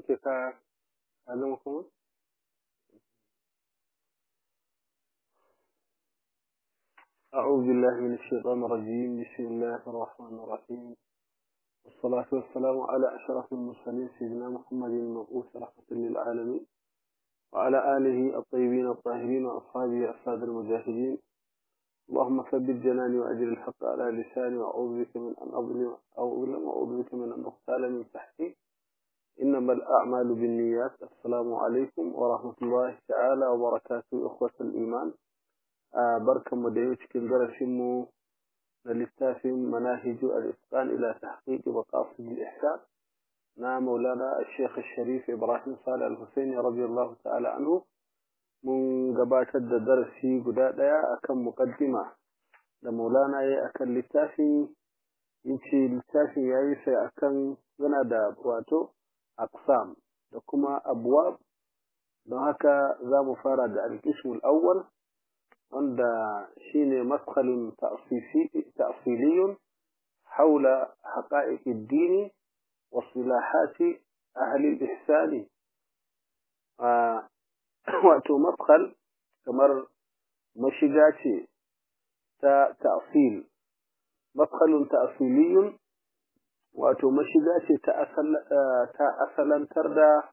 اوكي ka ka zama kuma أعوذ بالله من الشيطان الرجيم بسم الله الرحمن الرحيم والصلاة والسلام على أشرف المرسلين سيدنا محمد المبعوث رحمة للعالمين وعلى آله الطيبين الطاهرين وأصحابه أساد المجاهدين اللهم ثبت جناني وأجر الحق على لساني وأعوذ بك من أن أظلم أو أظلم وأعوذ بك من أن أغتال من تحتي إنما الأعمال بالنيات السلام عليكم ورحمة الله تعالى وبركاته إخوة الإيمان آه بركة مدينة كندرة شمو للتافي مناهج الإتقان إلى تحقيق مقاصد الإحسان نا مولانا الشيخ الشريف إبراهيم صالح الحسيني رضي الله تعالى عنه mun gabatar da darasi guda ɗaya akan muƙaddima da maulana ya akan littafin yace littafin ya yi sai akan yana da wato aqsam da kuma abwab don haka za mu fara da alƙismul awwal wanda shine madkhalun ta'siliyun haula haqa'iq ad-din wa silahati ahli al-ihsan wato madkhal kamar mashiga ce ta ta'sil madkhalun ta'siliyun wato mashiga ce ta ta asalantar da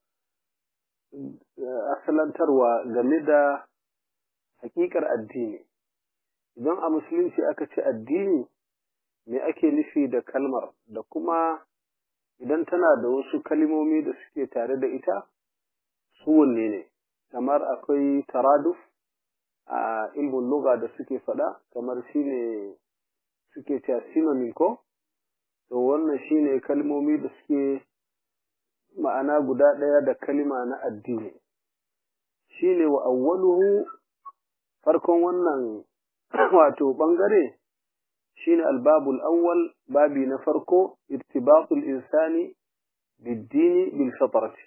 asalantarwa game da hakikar addini idan a musulunci aka ce addini me ake nufi da kalmar da kuma idan tana da wasu kalimomi da suke tare da ita su wanne ne kamar akwai taraduf a ilmin lugha da suke faɗa kamar shine suke cewa synonym ko to wannan shine kalmomi da suke ma'ana guda ɗaya da kalima na addini shine wa awwaluhu farkon wannan wato bangare shine albabul awwal babi na farko irtibatul insani biddini bil fitrati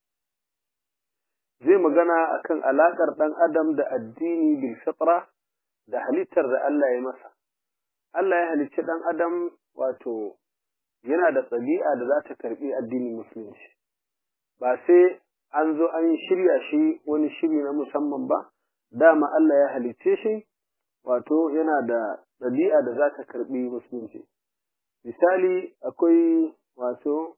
zai magana akan alakar dan adam da addini bil fitra da halittar da Allah ya masa Allah ya halicci dan adam wato yana da ɗabi'a da za ta karɓi addinin musulunci ba sai an zo an shirya shi wani shiri na musamman ba dama Allah ya halicce shi wato yana da ɗabi'a da za ta karɓi musulunci misali akwai wato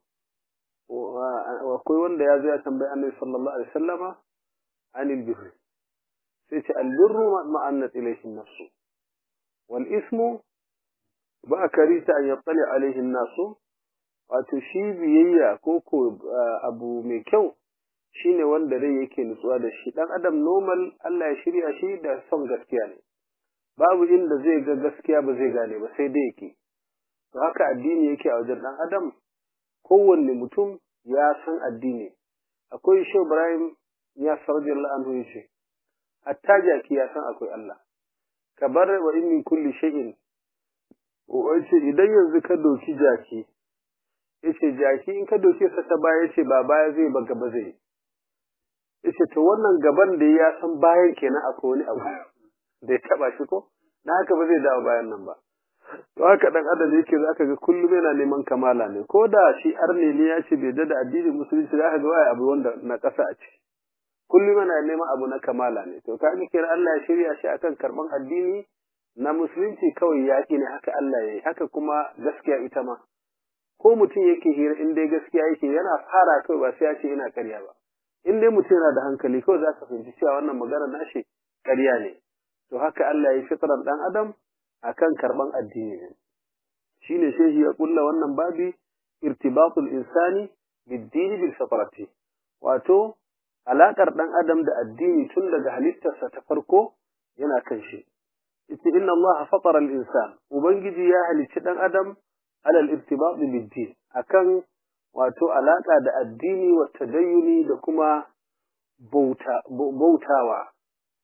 akwai wanda ya zo ya tambayi annabi sallallahu alaihi wasallama anil birri sai ce albirru ma'annat ilayhi nafsu wal ismu ba karita an yattali alaihi nasu wato shi biyayya ko ko abu mai kyau shine wanda rai yake nutsuwa da shi dan adam normal Allah ya shirya shi da son gaskiya ne babu inda zai ga gaskiya ba zai gane ba sai dai yake to haka addini yake a wajen dan adam kowanne mutum ya san addini akwai shi Ibrahim ya radiyallahu anhu yace hatta jaki ya san akwai Allah ka bar wa inni kulli shay'in wace idan yanzu ka doki jaki yace jaki in ka doke sa ta baya yace ba baya zai ba gaba zai yace to wannan gaban da ya san bayan kenan akwai wani abu da ya taba shi ko na haka ba zai dawo bayan nan ba to haka dan adam yake zaka ga kullum yana neman kamala ne ko da shi arne ne ya ce bai da addinin musulunci zaka ga wai abu wanda na kasa a ciki kullum yana neman abu na kamala ne to kaga kira Allah ya shirya shi akan karban addini na musulunci kawai yaƙi ne haka Allah ya yi haka kuma gaskiya ita ma ko mutum yake hira in dai gaskiya yake yana fara kawai ba sai ya ce ina ƙarya ba in dai mutum yana da hankali kawai za ka fahimci cewa wannan magana nashi ƙarya ne to haka Allah ya yi fitran ɗan adam akan karɓan addini ne shine shehi ya kulla wannan babi irtibatul insani biddini bil fitrati wato alaƙar ɗan adam da addini tun daga halittarsa ta farko yana kan shi ita inna Allah fatara al-insan ubangiji ya halicci dan adam ala al-irtibat bid-din akan wato alaka da addini wa tadayyuni da kuma bauta bautawa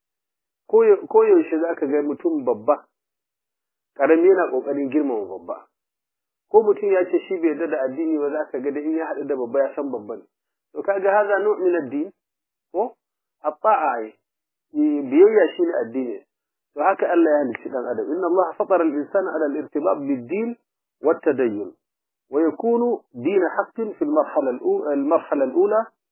ko yaushe zaka ga mutum babba karami yana kokarin girmama babba ko mutum ya ce shi bai yarda da addini ba zaka ga da in ya hadu da babba ya san babban to kaga haza nu' min ad-din ko at-ta'a biyayya shi ne addini to haka Allah ya halicci dan adam inna Allah fatara al-insana ala al-irtibab bid-din wat-tadayyun wa yakunu din haqqin fi al-marhala al-ula al-marhala al-ula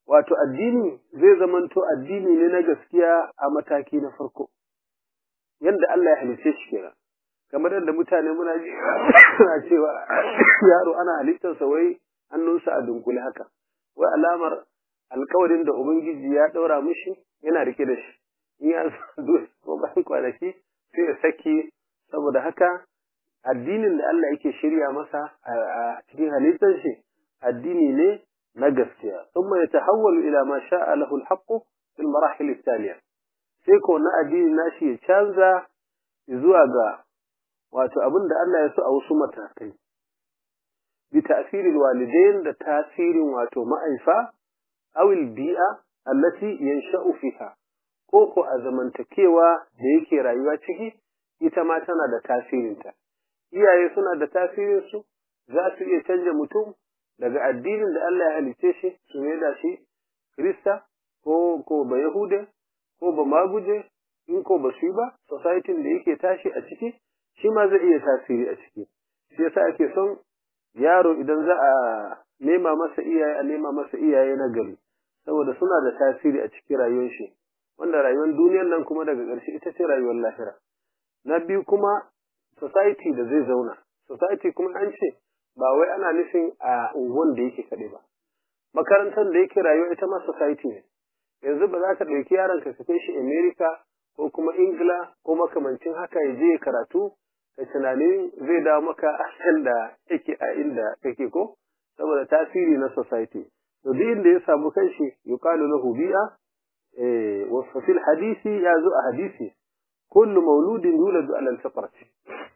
wato addini zai zamanto addini ne na gaskiya a mataki na farko yadda Allah ya halice shi kenan kamar yadda mutane muna ji suna cewa yaro ana halittarsa wai hannunsa a dunkule haka wai alamar alkawarin da ubangiji ya ɗaura mishi yana rike da shi in ya ko bayan kwanaki sai ya saki saboda haka addinin da Allah yake shirya masa a cikin halittar shi addini ne na gaskiya thumma yatahawwalu ila ma sha'a lahu al-haqq fil marahil at-taliya sai ko na addini nashi ya canza zuwa ga wato abin da Allah ya so a wasu matakai bi ta'sirin walidain da tasirin wato ma'aifa aw al-bi'a allati yansha'u fiha ko ko a zamantakewa da yake rayuwa ciki ita ma tana da tasirinta iyaye suna da tasirinsu za su iya canja mutum daga addinin da Allah ya halice shi su da shi Krista ko ko ba Yahude ko ba Maguje in ko ba shi ba society da yake tashi a ciki shi ma zai iya tasiri a ciki shi yasa ake son yaro idan za a nema masa iyaye a nema masa iyaye na gari saboda suna da tasiri a cikin rayuwar shi wanda rayuwar duniyar nan kuma daga ƙarshe ita ce rayuwar lahira na biyu kuma society da zai zauna society kuma an ce ba wai ana nufin a unguwan da yake kaɗai ba makarantar da yake rayuwa ita ma society ne yanzu ba za ka ɗauki yaron ka kai shi america ko kuma ingila ko makamancin haka ya je karatu ka tunanin zai dawo maka a da yake a inda kake ko saboda tasiri na society to duk inda ya samu kanshi yuqalu lahu bi'a eh wa fil hadisi ya zo a hadisi kullu mauludin yuladu ala al-fitrati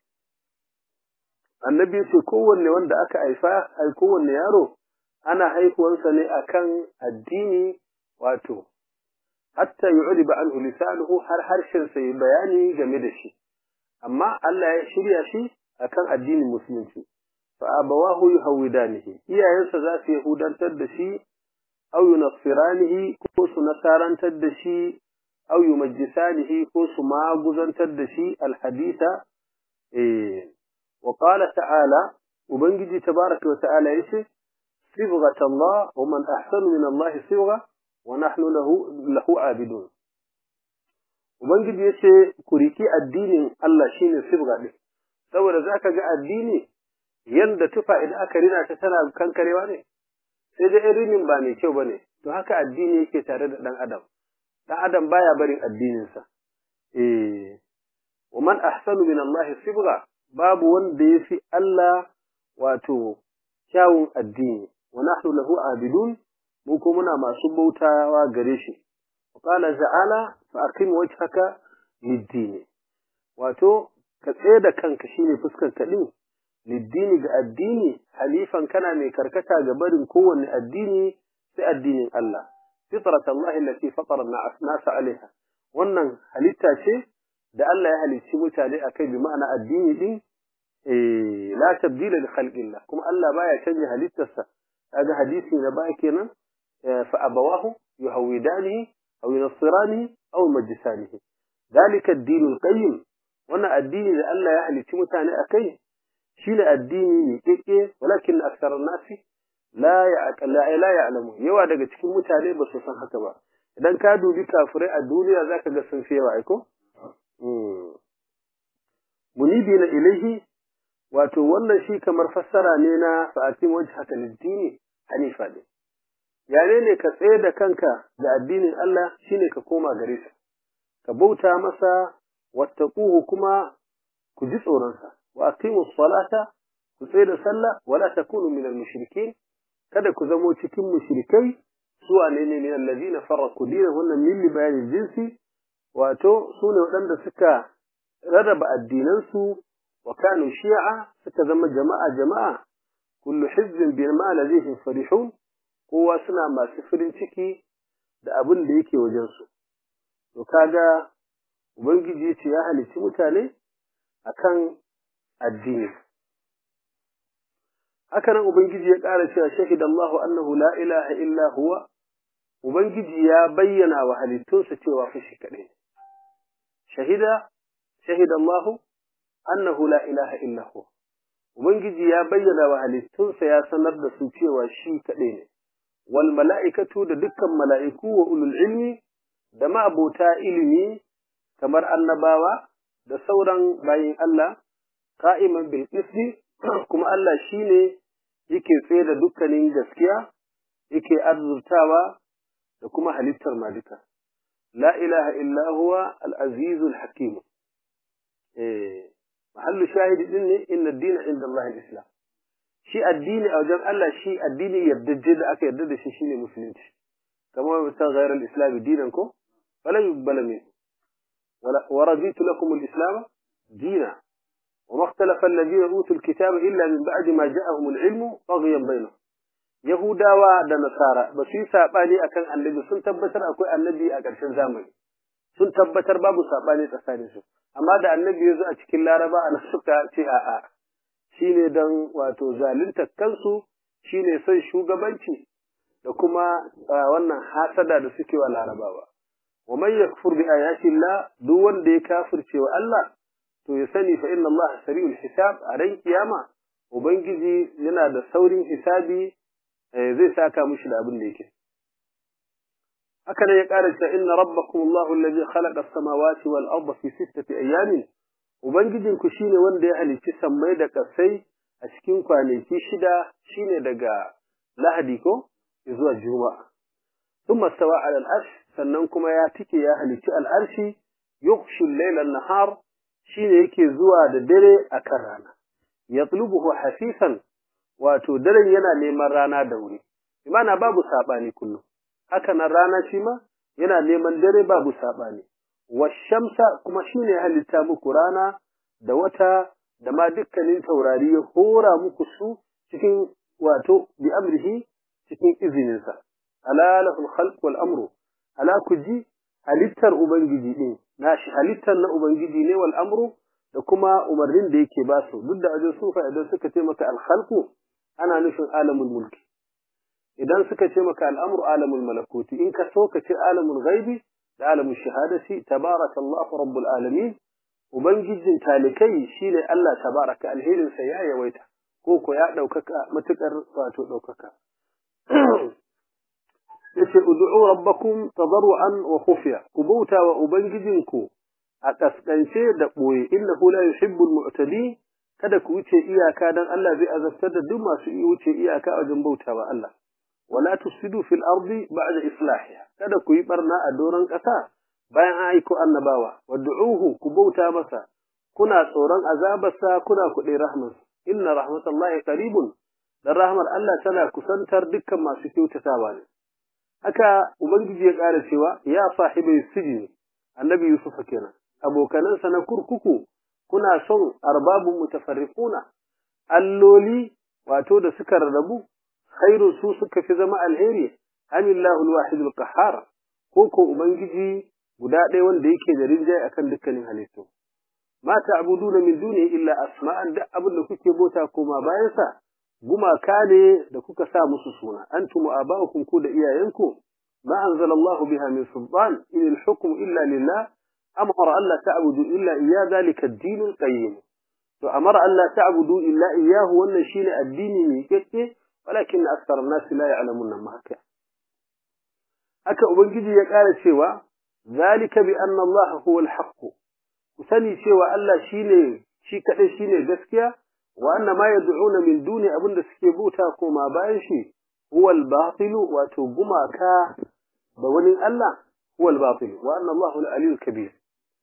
annabi ya ce kowanne wanda aka haifa ai kowanne yaro ana haihuwansa ne akan addini wato hatta yu'riba anhu lisanuhu har harshen sa yi bayani game da shi amma Allah ya shirya shi akan addinin musulunci fa abawahu yuhawidanihi iyayensa za su yahudantar da shi aw yunassiranihi ko su nasarantar da shi aw yumajjisanihi ko su maguzantar da shi alhaditha eh وقال تعالى وبنجي تبارك وتعالى يسي صبغة الله ومن أحسن من الله صبغة ونحن له له عابدون وبنجي يسي كريكي الدين الله شين صبغة دي saboda za ka ga addini yanda tufa idan aka rina ta tana kankarewa ne sai dai in rinin ba mai kyau ba ne to haka addini yake tare da ɗan adam ɗan adam baya barin addininsa eh wa man ahsanu min Allah sibgha babu wanda ya fi Allah wato kyawun addini, wa nahnu lahu abidun, mu ko muna masu bautawa gare shi. Qala ta'ala fa aqim wajhaka lid-din. Wato ka tsaye da kanka shine fuskar ka din lid-dini ga addini halifan kana mai karkata ga barin kowanne addini sai addinin Allah. Fitrat Allah allati fatara an-nas 'alayha. Wannan halitta ce da Allah ya halicci mutane akai bi ma'ana addini din eh la tabdila li khalqillah kuma Allah baya canje halittarsa kaga hadisi na baya kenan fa abawahu yuhawidanihi aw yunassiranihi aw yumajjisanihi dalika ad-din al-qayyim wannan addini da Allah ya halicci mutane akai shine addini ne keke walakin akthar an-nasi la ya'qala la ya'lamu yawa daga cikin mutane ba su san haka ba idan ka dubi kafirai a duniya zaka ga sun fi yawa aiko munibina ilaihi wato wannan shi kamar fassara ne na fa'atin wajh haka lid-dini hanifa ne yane ne ka tsaye da kanka da addinin Allah shine ka koma gare sa ka bauta masa wattaquhu kuma ku ji tsoron sa wa aqimus salata ku tsaye da sallah wala takunu minal mushrikin kada ku zamo cikin mushrikai su wane ne min allazina farraqu dinahum min libayanil jinsi wato su ne waɗanda suka rarraba addinansu wa kanu shi'a suka zama jama'a jama'a kullu hizbin bima ladayhim farihun kowa suna masu farin ciki da abin da yake wajen su to kaga ubangiji yace ya halici mutane akan addini haka nan ubangiji ya ƙara cewa shahida Allahu annahu la ilaha illa huwa ubangiji ya bayyana wa halittunsa cewa fushi kaɗai shahida shahida Allahu annahu la ilaha illa huwa ubangiji ya bayyana wa halittunsa ya sanar da su cewa shi kaɗai ne wal mala'ikatu da dukkan mala'iku wa ulul ilmi da ma'abota ilimi kamar annabawa da sauran bayin Allah qa'iman bil qisti kuma Allah shine yake tsaye da dukkanin gaskiya yake arzurtawa da kuma halittar ma duka la ilaha illa huwa al-aziz al-hakim eh mahallu shahidi din ne inna ad-dina inda Allah al-islam shi addini a wajen Allah shi addini yardajje da aka yarda da shi shine musulunci kamar mutan ghayar al-islam dinan ko falan yuqbala min wa raditu lakum al-islam dina وما اختلف الذين أوتوا الكتاب إلا من بعد ما جاءهم العلم بغيا بينهم Yahudawa da Nasara ba su yi saɓani a kan annabi sun tabbatar akwai annabi a ƙarshen zamani, sun tabbatar babu saɓani tsakaninsu, amma da annabi ya zo a cikin laraba a suka ce a'a, shi ne don wato zalunta kansu, shi ne son shugabanci da kuma wannan hasada da suke wa larabawa. Wa man yakfur bi ayatillah duk wanda ya kafirce wa Allah to ya sani fa inna Allah sari'ul hisab a ran kiyama ubangiji yana da saurin hisabi zai saka mushi da abin da yake haka ne ya ƙara cewa inna rabbakum Allahu allazi khalaqa as-samawati wal arda fi sittati ayamin ubangijin ku shine wanda ya halicci sammai da kasai a cikin kwanaki shida shine daga lahadi ko zuwa juma'a thumma stawa ala al-arsh sannan kuma ya tike ya halicci al-arshi yughshi al-layla an-nahar shine yake zuwa da dare akan rana yatlubuhu hasisan wato daren yana neman rana da wuri imana babu sabani kullum haka nan rana shi ma yana neman dare babu sabani washamsa kuma shine ya halitta muku rana da wata da ma dukkanin taurari ya hora muku su cikin wato bi amrihi cikin izininsa ala lahul khalq wal amru ala kuji halittar ubangiji din nashi halittar na ubangiji ne wal amru da kuma umarnin da yake ba su duk da ajin sufa idan suka ce maka al khalqu ana nufin alamul mulki idan suka ce maka al'amru alamul malakuti in ka so ka ce alamul ghaibi da alamul shahadati tabarakallahu rabbul alamin ubangijin talikai shine Allah tabaraka alherin sa ya yawaita ko ko ya daukaka matukar wato daukaka yace ud'u rabbakum tadarruan wa khufiya ku bauta wa ubangijinku a kaskance da boye innahu la yuhibbul mu'tadin kada ku wuce iyaka dan Allah zai azabtar da duk masu wuce iyaka wajen bautawa Allah wala tusidu fil ardi ba'da islahiha kada ku yi barna a doron ƙasa bayan an aiko annabawa wad'uhu ku bauta masa kuna tsoron azabarsa kuna kuɗin rahmas inna rahmatallahi qaribun dan rahmar Allah tana kusantar dukkan masu kyautatawa ne haka ubangiji ya ƙara cewa ya sahibi sijini annabi yusuf kenan abokanansa na kurkuku kuna son arbabun mutafarriquna alloli wato da suka rarrabu khairu su suka fi zama alheri amillahu alwahid alqahhar ko ko ubangiji guda ɗaya wanda yake da rinjaye akan dukkanin halittu ma ta'buduna min duni illa asma'an da abin da kuke bota koma bayan sa gumaka ne da kuka sa musu suna antum aba'ukum ku da iyayenku ma anzalallahu biha min sultan in alhukmu illa lillah amara alla ta'budu illa iyya dhalika ad-din al-qayyim to amara alla ta'budu illa iyyahu wannan shine addini ne kake walakin akthar an-nas la ya'lamuna ma haka haka ubangiji ya ƙara cewa zalika bi anna allaha huwa al-haqq ku sani cewa Allah shine shi kadai shine gaskiya wa anna ma yad'una min duni abinda suke buta koma bayan shi huwa al-batil wato gumaka da wani Allah huwa al-batil wa anna Allahu al-aliyyul kabir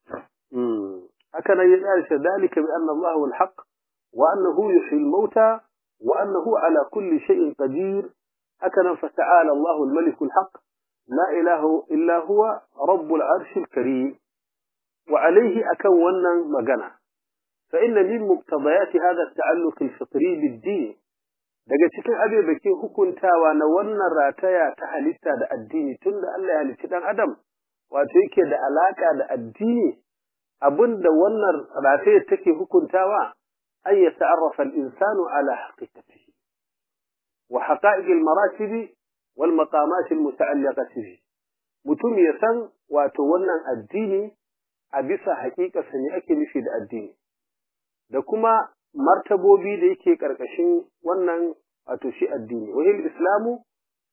haka nan ya dace dalika bi anna Allahu al-haq wa annahu yuhyi al-mauta wa annahu ala kulli shay'in qadir haka nan fa ta'ala Allahu al-malik al-haq la ilaha illa huwa rabbul arshil karim wa alayhi akan wannan magana فإن من مقتضيات هذا التعلق الفطري بالدين daga cikin abin da ke hukuntawa na wannan rataya ta halitta da addini tunda Allah ya halicci dan adam wato yake da alaka da addini abinda wannan rataya take hukuntawa an ya ta'arrafa al-insanu ala haqiqatihi wa haqa'iq al-maratib wal maqamat al-muta'alliqati bihi mutum ya san wato wannan addini a bisa haƙiƙarsa ne ake nufi da addini da kuma martabobi da yake ƙarƙashin wannan wato shi addini wahil islamu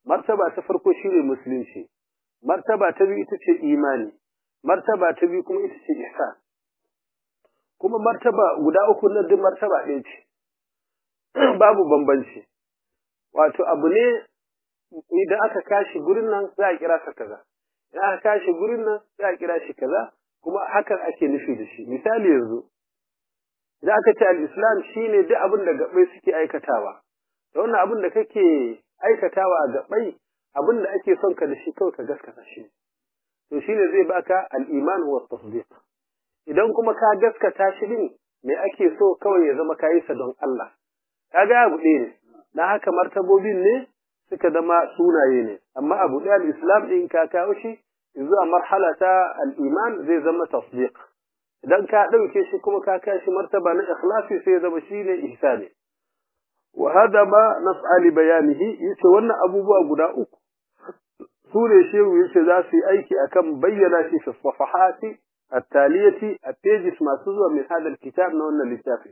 martaba ta farko shine musulunci martaba ta biyu ita ce imani martaba ta biyu kuma ita ce ihsan kuma martaba guda uku na duk martaba ɗaya ce babu bambanci wato abu ne idan aka kashi gurin nan za a kira sa kaza idan aka kashi gurin nan za a kira shi kaza kuma hakan ake nufi da shi misali yanzu idan aka ce al-islam shine duk abin da gabai suke aikatawa da wannan abin da kake aikatawa a gabai abin da ake son ka da shi kawai ka gaskata shi to shine zai baka al-iman wa tasdiq idan kuma ka gaskata shi din me ake so kawai ya zama kayi sa don Allah kaga abu ɗaya ne dan haka martabobin ne suka zama sunaye ne amma abu ɗaya al-islam din ka kawo shi zuwa marhala ta al-iman zai zama tasdiq idan ka ɗauke shi kuma ka kai shi martaba na ikhlasi sai ya zama shine ihsani wa hada ma nas'a li bayanihi yace wannan abubuwa guda uku sune shehu yace za su yi aiki akan bayyana shi fi safahati التالية البيجز ما سوى من هذا الكتاب نونا للتافي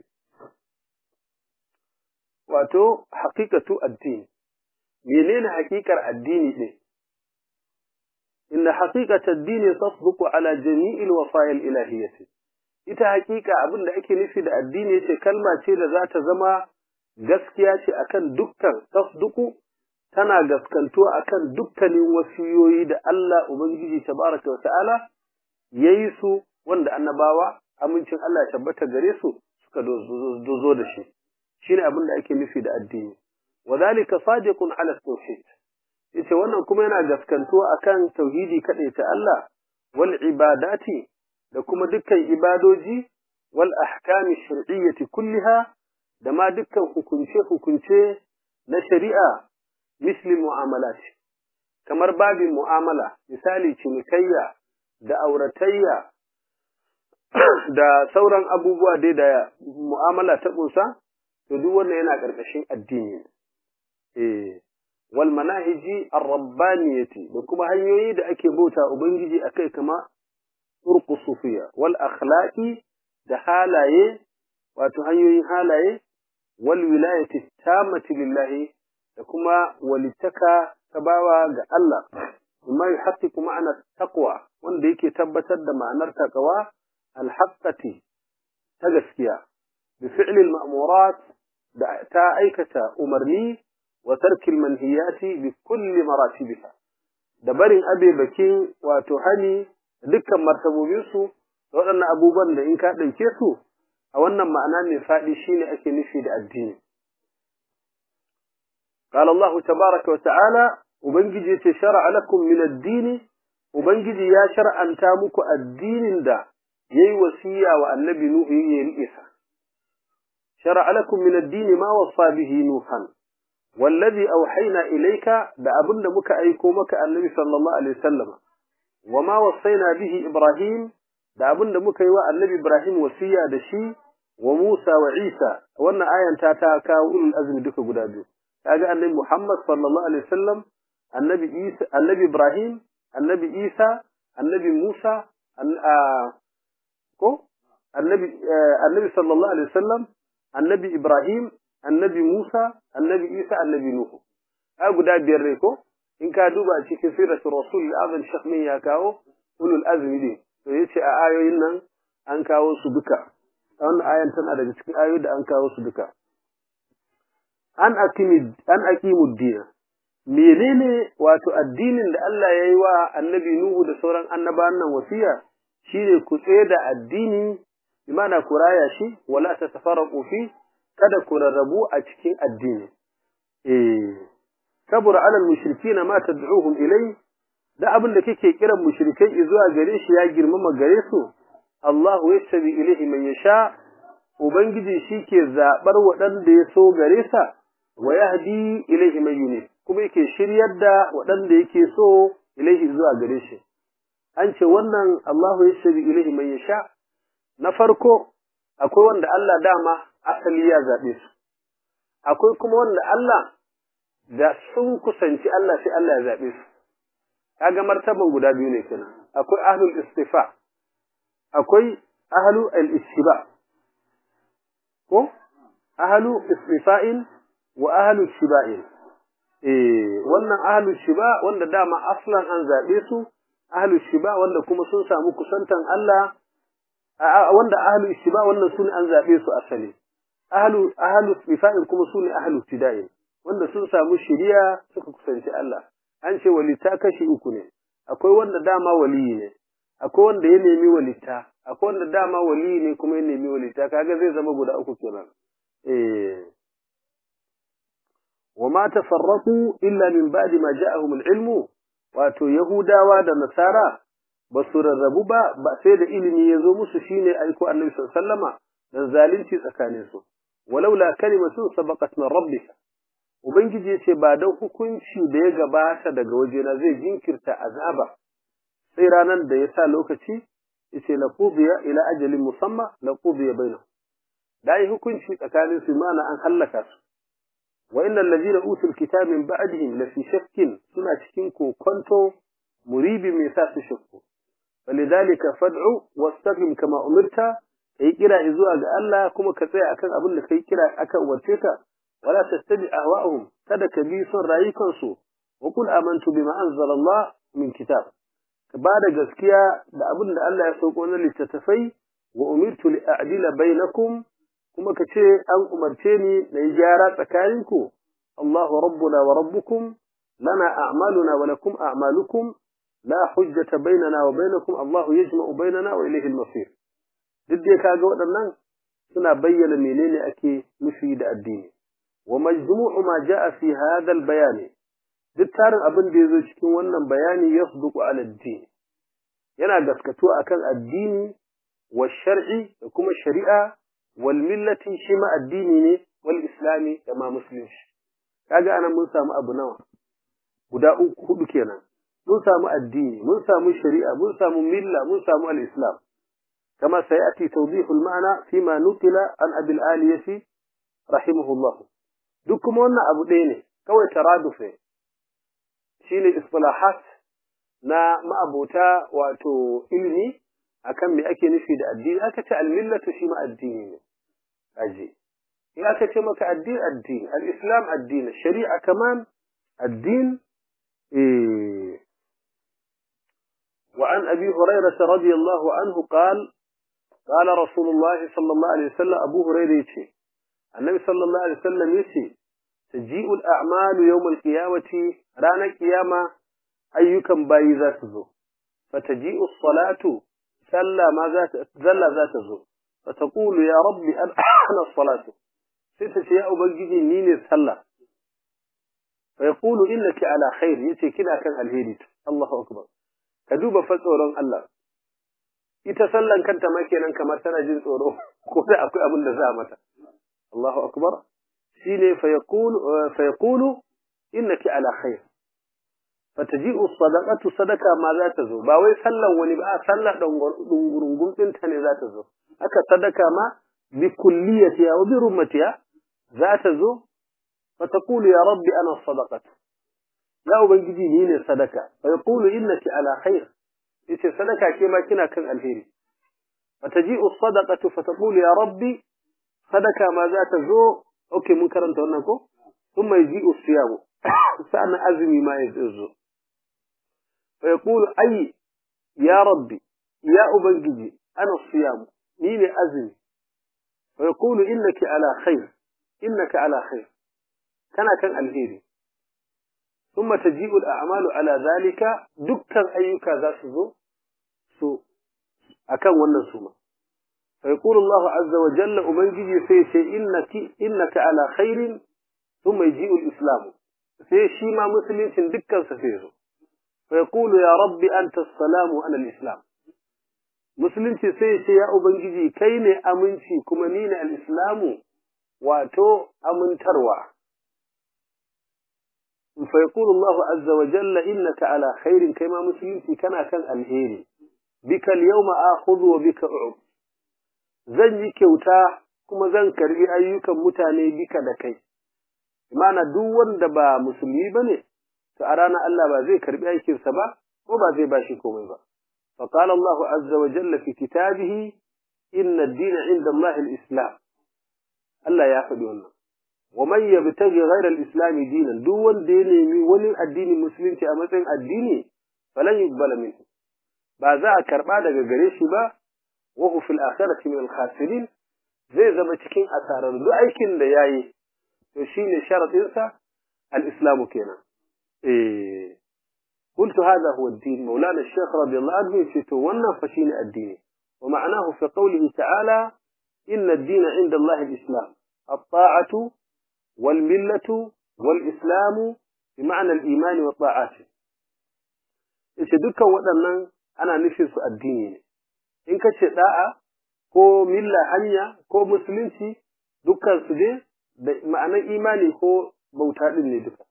واتو حقيقة الدين منين حقيقة الدين دي إن حقيقة الدين تصدق على جميع الوصايا الإلهية ita hakika abin da ake nufi da addini yace kalma ce da za ta zama gaskiya ce akan dukkan tasduku tana gaskantuwa akan dukkanin wasiyoyi da Allah Ubangiji tabaraka wa ta'ala ya yi su wanda annabawa amincin Allah ya tabbata gare su suka dozo da shi shine abin da ake nufi da addini wa zalika sadiqun ala tauhid yace wannan kuma yana gaskantuwa akan tauhidi kadai ta Allah wal ibadati da kuma dukkan ibadoji wal ahkami shar'iyyati kulliha da ma dukkan hukunce hukunce na shari'a misli mu'amalat kamar babin mu'amala misali cinikayya da auratayya da sauran abubuwa dai da mu'amala ta ƙunsa, to duk wannan yana ƙarƙashin addini. Eh, wal manahiji ar-rabbaniyati da kuma hanyoyi da ake bauta Ubangiji akai kama turku sufiya, wal akhlaqi da halaye, wato hanyoyin halaye, wal wilayati tamati lillahi da kuma walittaka ta bawa ga Allah. ما يحقق معنى التقوى wanda yake tabbatar da ma'anar taqwa alhaqqati ta gaskiya bi fi'l al-ma'murat da ta aikata umarni wa tarki al-manhiyati bi kulli maratibiha da barin abe bakin wato hani dukkan martabobin su waɗannan abubuwan da in ka ɗauke su a wannan ma'ana mai faɗi shine ake nufi da addini قال الله تبارك وتعالى Ubangiji ya ce, Shara'a lakum min addini, Ubangiji ya shar'anta muku addinin da ya yi wasiya wa annabi Nuhu ya yi isa. Shara'a lakum min addini ma wasa bihi Nuhan, wallazi auhaina ilaika da abin da muka aiko maka annabi sallallahu alaihi wasallam, wa ma wasaina bihi Ibrahim da abin da muka yi wa annabi Ibrahim wasiya da shi wa Musa wa Isa, wannan ayan ta ta kawo ulul azmi duka guda biyu. Kaga annabi Muhammad sallallahu alaihi wasallam annabi Isa annabi Ibrahim annabi Isa annabi Musa ko annabi annabi sallallahu alaihi wasallam annabi Ibrahim annabi Musa annabi Isa annabi Nuhu a guda biyar ne ko in ka duba cikin sirratu rasul azan shekh min ya kawo ulul azmi ne to yace a ayoyin nan an kawo su duka wannan ayan tana daga cikin ayoyi da an kawo su duka an aqimi an aqimud din menene wato addinin da Allah ya yi wa annabi Nuhu da sauran annabawan nan wasiya shine ku tsaye da addini imana ku raya shi wala ta tafarraqu fi kada ku rarrabu a cikin addini eh kabura alal mushrikina ma tad'uhum ilai da abin da kake kiran mushrikai zuwa gare shi ya girmama gare su Allahu yashtabi ilaihi man yasha ubangiji shike zabar waɗanda ya so gare sa wa yahdi ilaihi man yunib kuma yake shiryar da waɗanda yake so ilaihi zuwa gare shi an ce wannan Allahu yashtabi ilaihi man yasha na farko akwai wanda Allah dama asali ya zabe su akwai kuma wanda Allah da sun kusanci Allah sai Allah ya zabe su kaga martaban guda biyu ne kenan akwai ahlul istifa akwai ahlu al-ittiba ko ahlu istifa'in wa ahlu shiba'in eh wannan ahlul shiba wanda dama aslan an zabe su ahlul shiba wanda kuma sun samu kusantan Allah wanda ahlul shiba wannan sune an zabe su asali ahlu ahlu ifa'in kuma sune ahlu tidai wanda sun samu shiriya suka kusanci Allah an ce walita kashi uku ne akwai wanda dama waliyi ne akwai wanda ya nemi walita akwai wanda dama waliyi ne kuma ya nemi walita kaga zai zama guda uku kenan eh وما تفرقوا إلا من بعد ما جاءهم العلم wato Yahudawa da Nasara ba su rarrabu ba ba sai da ilimi ya zo musu shine aiko Annabi sallallahu dan zalunci tsakanin su walaula kalimatun sabaqat min rabbika ubangiji yace ba dan hukunci da ya gabata daga wajena zai jinkirta azaba sai ranan da ya sa lokaci yace la qudiya ila ajalin musamma la qudiya bainahum dai hukunci tsakanin su mana an hallaka su وإن الذين أوتوا الكتاب من بعدهم لفي شك سنة شكينكو كنتو مريب ميثاق شكو فلذلك فادعوا واستقم كما أمرت كي كرا إزوا الله كما كتاع أكن أبن كي كرا أكن ورتك ولا تتبع أهواءهم كذا كبيس رأيكم سو وقل آمنت بما أنزل الله من كتاب بعد gaskiya da abin da Allah ya sauko na littattafai wa umirtu li a'dila bainakum kuma ka ce an umarce ni na yi gyara tsakaninku Allahu rabbuna wa rabbukum lana a'maluna wa lakum a'malukum la hujjata bainana wa bainakum Allahu yajma'u bainana wa ilayhi al-masir duk dai kaga waɗannan suna bayyana menene ake nufi da addini wa majmu'u ma ja'a fi hadha al-bayan duk tarin abin da yazo cikin wannan bayani yasduqu ala ad-din yana gaskatuwa akan addini wa shar'i da kuma shari'a والملة شما الديني والإسلامي كما مسلم kaga anan mun samu abu nawa guda uku hudu kenan mun samu addini mun samu shari'a mun samu milla mun samu al-islam kama sayati tawdihul ma'na fima nukila an abil aliyati rahimahullah duk kuma wannan abu ɗaya ne kawai taradufe shine istilahat na ma'abota wato ilmi akan me ake nufi da addini aka ce al-millatu shi ma addini ne aje in aka ce maka addini addini al-islam addini shari'a kaman addin eh وعن أبي هريرة رضي الله عنه قال قال رسول الله صلى الله عليه وسلم أبو هريرة يتي النبي صلى الله عليه وسلم يتي تجيء الأعمال يوم القيامة رانا قيامة أيكم باي ذات ذو فتجيء الصلاة سلا ما ذات زلا ذات ذو فتقول يا ربي أنا الصلاة ستة يا أبنجي نيني سلا فيقول إنك على خير يتي كنا كان الهيريت الله أكبر كدوب فتورون الله ita sallan kanta ma kenan kamar tana jin tsoro ko da akwai abin da za mata Allahu akbar shine fa yaqulu fa yaqulu innaki ala khair fataji'u sadaqatu sadaka ma za ta zo ba wai sallan wani ba sallar dungurungun ɗinta ne za ta zo aka sadaka ma bi kulliyatiha wa bi rummatiha za ta zo fa taqulu ya rabbi ana sadaqatu ya ubangiji ni ne sadaka fa yaqulu innaki ala khair yace sadaka ke ma kina kan alheri fa taji'u sadaqatu fa taqulu ya rabbi sadaka ma za ta zo okay mun karanta wannan ko thumma yaji'u siyamu sa'an azumi ma ya zo fa yaqulu ay ya rabbi ya ubangiji ana siyamu ni ne azumi fa yaqulu innaki ala khair innaka ala khair kana kan alheri ثم تجيء الأعمال على ذلك دكان أيك ذات ذو سو أكن ونن سوما فيقول الله عز وجل أمنجي في شيء إنك, إنك على خير ثم يجيء الإسلام في شيء ما مسلم دكان سفيزه فيقول يا رب أنت السلام وأنا الإسلام مسلم sai ce ya ubangiji kai ne aminci kuma ni ne al-islamu wato amintarwa فيقول الله عز وجل إنك على خير كما مسلمتي كان كان الهيري بك اليوم آخذ وبك أعب زن كيوتا كما زن كربي أيوك متاني بك دكي معنى دوان دبا مسلمي بني فأرانا الله بازي كربي أيك سبا وبازي باشي كومي با فقال الله عز وجل في كتابه إن الدين عند الله الإسلام الله يأخذ الله wa man yabtaghi ghayra al-islam dinan duk wanda ya nemi wani addini musulunci a matsayin addini falan yuqbala minhu ba za a karba daga gare shi ba wa hu fil akhirati min al-khasirin zai zama cikin asarar duk aikin da yayi to shine sharadin sa al-islam kenan eh قلت هذا هو الدين مولانا الشيخ رضي الله عنه يشتو ونن فشين الدين ومعناه في قوله تعالى إن الدين عند الله الإسلام الطاعة والملة والإسلام بمعنى الإيمان والطاعات yace dukkan waɗannan ana nufin su addini ne in ka ce da'a ko milla hanya ko musulunci dukkan su dai da ma'anar imani ko bauta din ne duka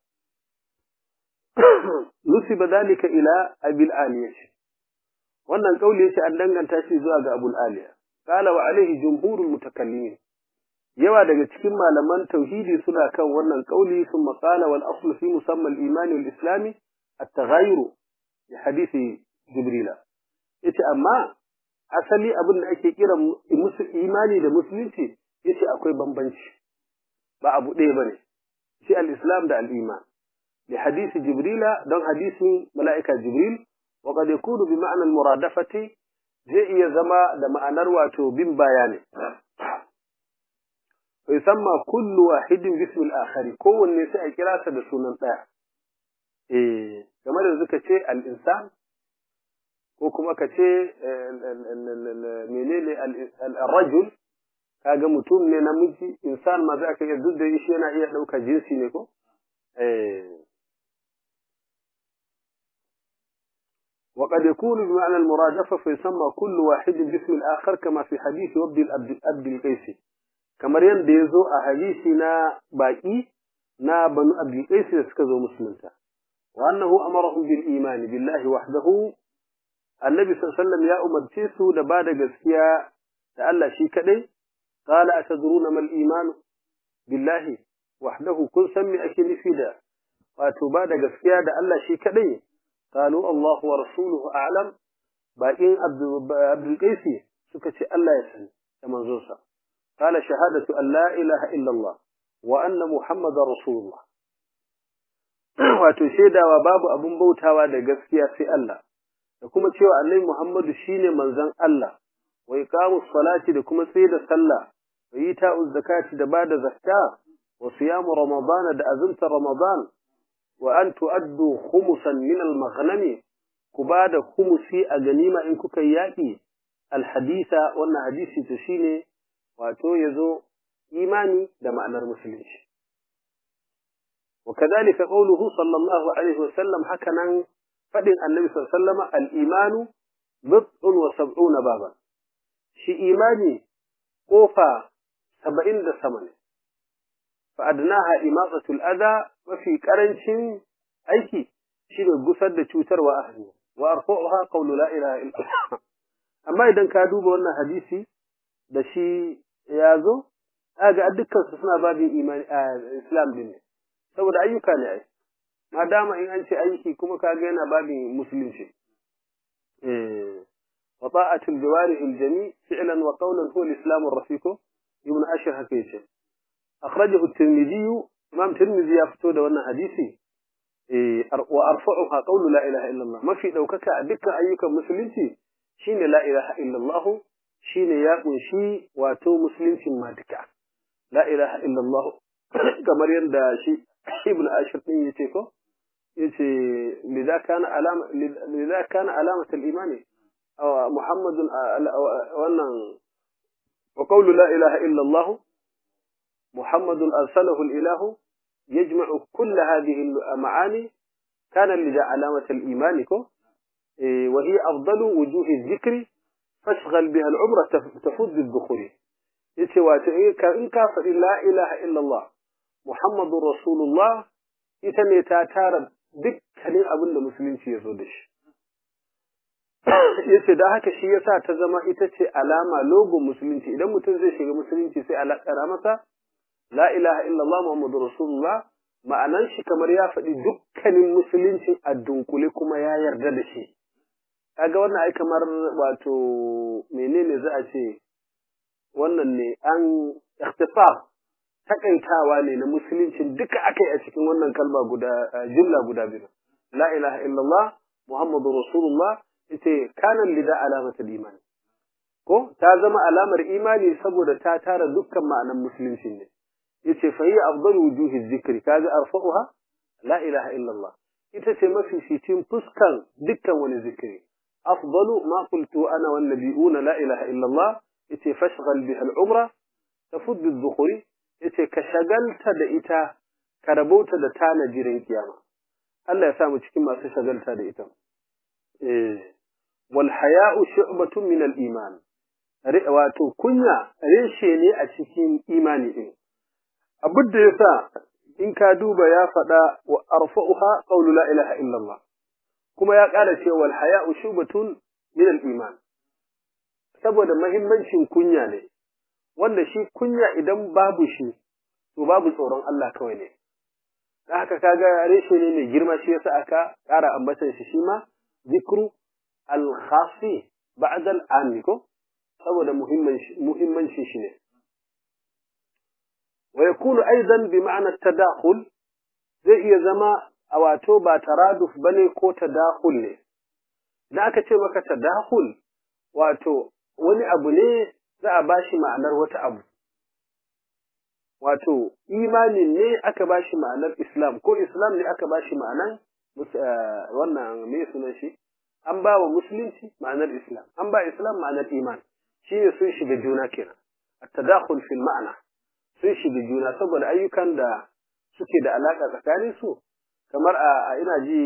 nusiba dalika ila abil aliya wannan kauli yace an danganta shi zuwa ga abul aliya qala wa alaihi jumhurul mutakallimin yawa daga cikin malaman tauhidi suna kan wannan kauli sun qala wal asl fi musamma al iman wal islam at-taghayyur bi hadisi jibrila yace amma asali abin da ake kira imani da musulunci yace akwai bambanci ba abu ɗaya bane shi al-islam da al-iman li hadisi jibrila don hadisi mala'ika jibril wa qad yakunu bi ma'na al-muradafati zai iya zama da ma'anar wato bin bayani fa yusamma kullu wahidin bismi al-akhari kowanne sai a kira sa da sunan ɗaya eh kamar da suka ce al-insan ko kuma ka ce menene al-rajul kaga mutum ne namiji insan ma za ka iya duk da shi yana iya ɗauka jinsi ne ko وقد يكون بمعنى المرادفة فيسمى كل واحد باسم الآخر كما في حديث وبد الأبد القيسي كما ينديزو أحاديثنا باقي نا بنو أبد القيسي يسكزو مسلمتا وأنه أمرهم بالإيمان بالله وحده النبي صلى الله عليه وسلم يا أمد تيسو دباد قسكيا لألا شي كدي قال أتدرون ما الإيمان بالله وحده كل سمي أكي نفيدا وأتباد قسكيا لألا شي كدي قالوا الله ورسوله أعلم باقين عبد القيسي سكت الله يسن كما زوسا قال شهادة أن لا إله إلا الله وأن محمد رسول الله wato shaidawa babu abun bautawa da gaskiya sai Allah da kuma cewa Annabi Muhammadu shine manzon Allah wa iqamus salati da kuma sai da sallah wa ita'uz zakati da bada zakka wa siyamu ramadana da azumta ramadan وأن تؤدوا خمسا من المغنم كبادة خمسي أغنيمة إن كوكا ياكي الحديثة وأن حديثي تشيني واتو يزو إيماني دم أنا المسلمين وكذلك قوله صلى الله عليه وسلم حكنا فدن النبي صلى الله عليه وسلم الإيمان بضع وسبعون بابا شي إيماني قوفا سبعين دا ثمانية فأدناها إماطة الأذى وفي كرنش أيكي شيء قصد تشوتر وأهله وأرفعها قول لا إله إلا الله أما إذا كادوب وأن حديثي da shi ya zo, aga dukkan su suna babin imani a Islam din ne, saboda ayyuka ne ai, ma dama in an ce aiki kuma kaga yana babin musulunci. wa ta'atul jawarihi al-jami fi'lan wa qawlan huwa al-islam ar-rafiq ibn ashir haka yace أخرجه الترمذي إمام ترمذي يفتو ده وانا حديثي إيه وأرفعها قول لا إله إلا الله ما في لو كك دك أيك مسلمتي شين لا إله إلا الله شين يقول شي واتو مسلمتي ما دك لا إله إلا الله كما يندى شي ابن عاشر يتيكو يتي لذا كان علامة لذا كان علامة الإيمان أو محمد وانا وقول لا إله إلا الله محمد أرسله الإله يجمع كل هذه المعاني كان لدى علامة الإيمان وهي أفضل وجوه الذكر فاشغل بها العمر تفوز بالدخول إن كافر لا إله إلا الله محمد رسول الله إذن تاتار dukkanin abin da musulunci ya zo da shi. Yace da haka shi yasa ta zama ita ce alama logon musulunci idan mutum zai shiga musulunci sai a laƙara masa la ilaha illallah Muhammadu Rasulullah ma'anan shi kamar ya faɗi dukkanin musuluncin a dunkule kuma ya yarda da shi. Kaga wannan ai kamar wato menene za a ce wannan ne an ikhtisar takaitawa ne na musuluncin duka akai a cikin wannan kalma guda jumla guda biyu la ilaha illallah muhammadu rasulullah yace kana lida alamatul iman ko ta zama alamar imani saboda ta tara dukkan ma'anan musulunci ne yace fa hiya afdalu wujuhi dhikri kaga arfa'uha la ilaha illallah ita ce mafi fitin fuskan dukkan wani zikiri afdalu ma qultu ana wan nabiyuna la ilaha illallah yace fashghal biha al-umra tafud bi yace ka shagalta da ita ka rabauta da tanajirin kiyama Allah ya sa mu cikin masu shagalta da ita eh wal haya'u shu'batun min al iman wato kunya reshe ne a cikin imani din abin da yasa in ka duba ya faɗa wa arfa'uha qawlu la ilaha illallah kuma ya ƙara cewa wal haya'u shu'batun min al iman saboda muhimmancin kunya ne wanda shi kunya idan babu shi to babu tsoron Allah kawai ne da haka kaga reshe ne mai girma shi yasa aka ƙara ambatan shi shi ma zikru al-khasi ba'da al ko saboda muhimmanci shi ne wa yakunu aidan bi ma'ana tadakhul zai iya zama a wato ba taraduf bane ko tadakhul ne idan aka ce maka tadakhul wato wani abu ne za a bashi ma'anar wata abu wato imanin ne aka bashi ma'anar islam ko islam ne aka bashi ma'anar wannan me sunan shi an ba wa musulunci ma'anar islam an ba islam ma'anar iman shi ne sun shiga juna kenan at-tadakhul fil ma'ana sun shiga juna saboda ayyukan da suke da alaka tsakanin su kamar a ina ji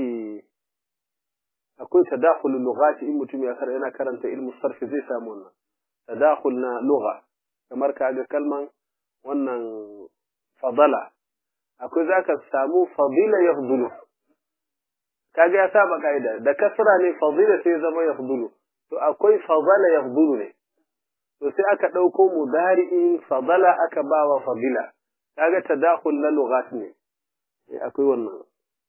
akwai tadakhul lughati in mutum ya karanta yana karanta ilmu sarf zai samu wannan tadakhul na lugha kamar kaga kalman wannan fadala akwai zaka samu fadila yafdulu kaga ya saba kaida da kasra ne fadila sai zama yafdulu to akwai fadala yafdulu ne to sai aka dauko mudari'in fadala aka bawa fadila kaga tadakhul na lughat ne akwai wannan